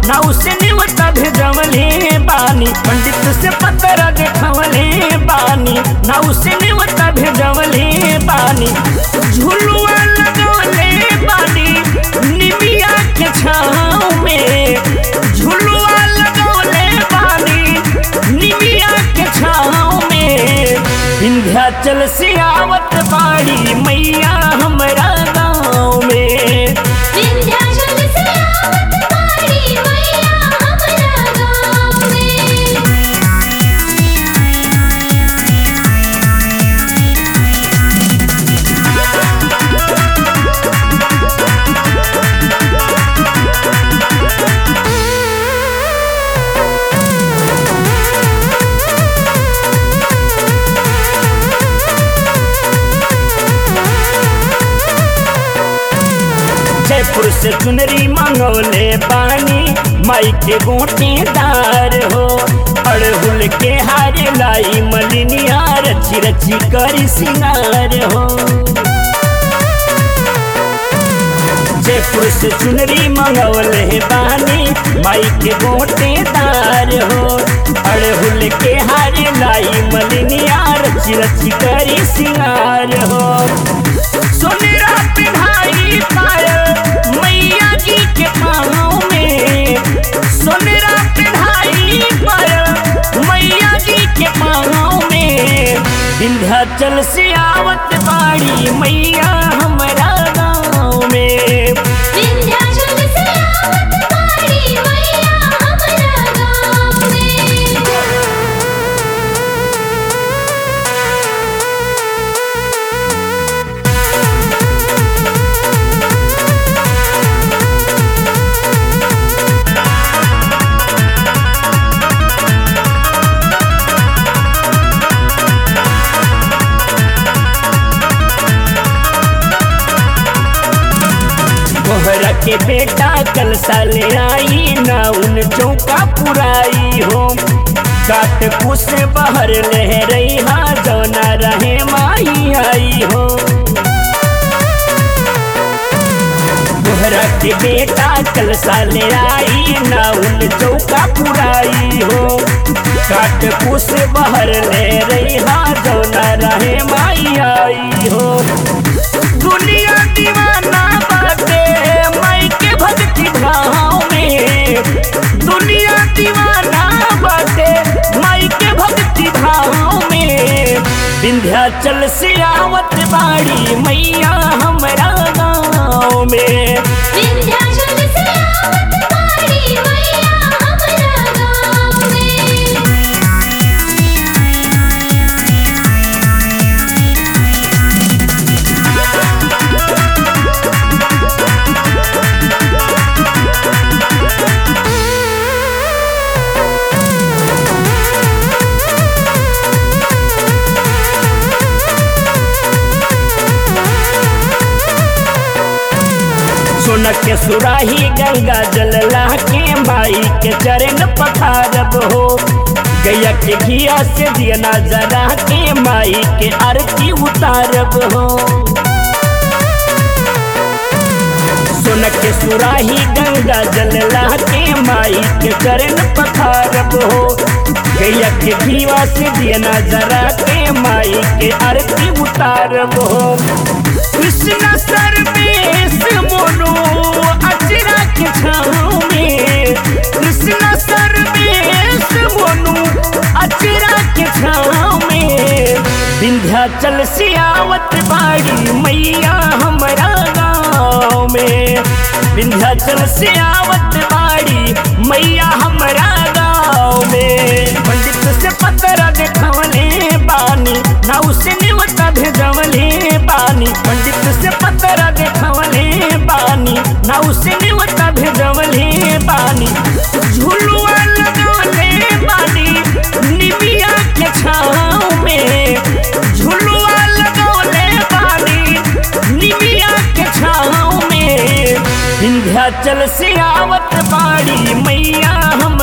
नाव से निवता भेजवले बानी पंडित से पत्र देखवले बानी नाव से निवता भेजवले बानी झुलुआ लगवले बानी निमिया के छाँव में झुलुआ लगवले बानी निमिया के छाँव में विंध्याचल से आवत बाड़ी मैया हमरा गाँव में विंध्याचल से आवत बाड़ी मैया हमरा गाँव में जयपुर से चुनरी मांगोले पानी माई के गोटेदार हो अड़हुल के हारे लाई मलिनिया रची रची करी सिंगार हो जयपुर से चुनरी मंगवले बानी माई के गोटेदार हो अड़हुल के हारे लाई मलिनिया रची रची करी सिंगार हो सोनेरा पिन्हाई पायल मैया जी के पाँव में सोनेरा पिन्हाई पायल मैया जी के पाँव में विंध्याचल से आवत बाड़ी मैया हमरा गाँव में विंध्याचल से आवत बाड़ी मैया हमरा गाँव में कोहरा के बेटा कल साले आई ना उन चौका पुराई हो काट कुछ बाहर लह रही हा जौना रहे माई आई हो कोहरा के बेटा कल साले आई ना उन चौका पुराई हो काट कुछ बाहर ले रही हा जौना रहे माई आई हो दुनिया दीवाना बाटे माई के भक्ति भाव में दुनिया दीवाना बाटे माई के भक्ति भाव में विंध्याचल से आवत बाड़ी मैया हमरा गाँव में विंध्याचल से आवत बाड़ी मैया हमरा गाँव में सोन के सुराही गंगा जल ला के माई के चरण पखारब हो गैया के घिया से दिया जरा के माई के आरती उतारब हो सोन के सुराही गंगा जल ला के माई के चरण पखारब हो गैया के घिया से दिया जरा के माई के आरती उतारब हो कृष्ण सर्वेश मोनो अचरा के छाँव में कृष्ण सर्वेश मोनो अचरा के छाँव में विंध्याचल से आवत बाड़ी मैया हमरा गाँव में विंध्याचल से आवत बाड़ी मैया हमरा गाँव में पंडित से पत्र देखवले बानी नाव से निवता भेजवले बानी पंडित से पत्र देखवले बानी नाव से निवता भेजवले बानी झुलुआ लगवले बानी निमिया के छाँव में झुलुआ लगवले बानी निमिया के छाँव में विंध्याचल से आवत बाड़ी मैया हम